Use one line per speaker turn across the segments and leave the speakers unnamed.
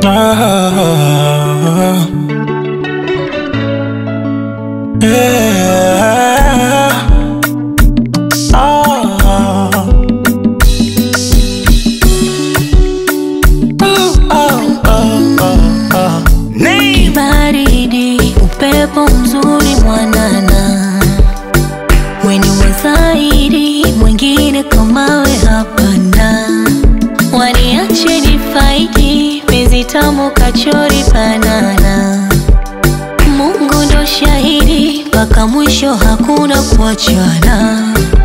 Ah, yeah. Ah. Oh, oh, oh, oh, oh. Name.
baridi, upepo mzuri mwanana, weni wazaidi, mwingine kamawe hapana, waniache nifaidi, penzi tamu kachori banana, Mungu ndo shahidi, mpaka mwisho hakuna kuachana.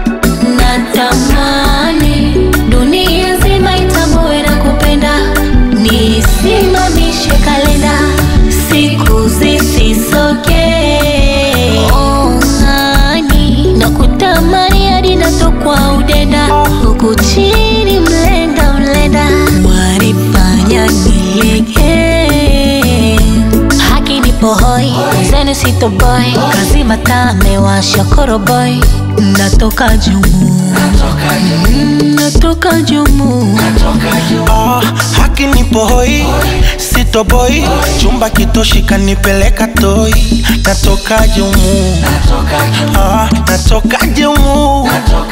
Natamani dunia nzima itambue na kupenda, nisimamishe kalenda, siku zisisoke. Oh, hani, nakutamani hadi natokwa udenda, huku chini mlenda mlenda, wanifanya nilegee haki nipo hoi zenu sitoboy kazi mataa amewasha koroboy natoka jumu Mm, natoka jumu
Ah, haki nipo hoi sitoboi chumba kitoshi kanipeleka toi natoka jumu ah, natoka jumu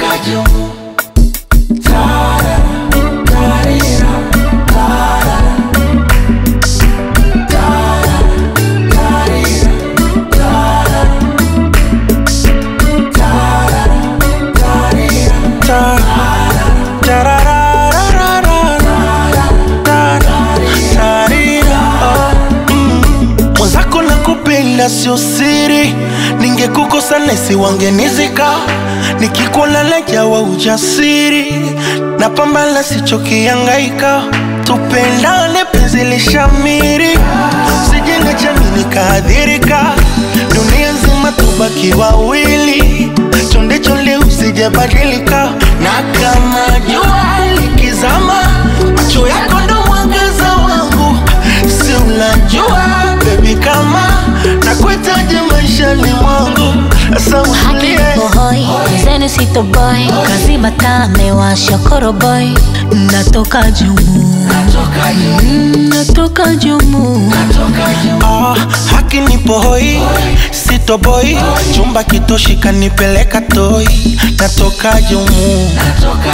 Ta- tararararara. Ta- tarira. Oh, mm. mwenzako na kupenda sio siri ningekukosa nesi wangenizika nikikuona najawa ujasiri na pambana sichokiangaika tupendane penzi lishamiri sijenge jamii nikaadhirika dunia nzima tubaki wawili chonde chonde usijabadilika na kama jua likizama macho yako ndo mwangaza wangu si unajua bebi kama nakuhitaji maishani mwangu sasa
haki
utulie
nipo hoi zenu sitoboy kazi mataa amewasha koroboy natoka jumu Mm, natoka jumu
Ah, haki nipo hoi sitoboi chumba kitoshi kanipeleka toi natoka jumu